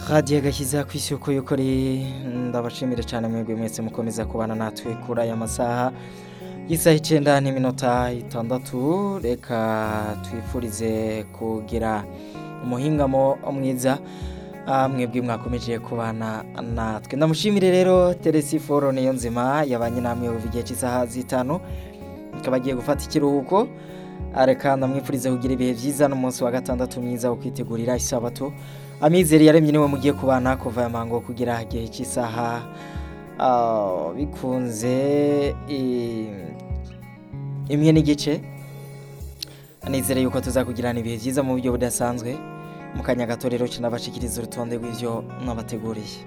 twaragiye gashyize ku isi uko yukuri ndabashimire cyane mwebwe mwese mukomeza kubana natwe kuri aya masaha y'isaha icyenda n'iminota itandatu reka twifurize kugira umuhingamo mwiza mwebwe mwakomeje kubana natwe ndamushimire rero teresi foro niyo nzima yabanye namwe ubu igihe cy'isaha z'itanu ikaba agiye gufata ikiruhuko reka ndamwifurize kugira ibihe byiza n'umunsi wa gatandatu mwiza wo kwitegurira isabato amizero yaremye niwe mugiye kubana kuva aya mango kugira igihe cy'isaha bikunze imwe n'igice nizere yuko tuzakugirana ibihe byiza mu buryo budasanzwe mu kanya gato rero kinabashikiriza urutonde rw'ibyo mwabateguriye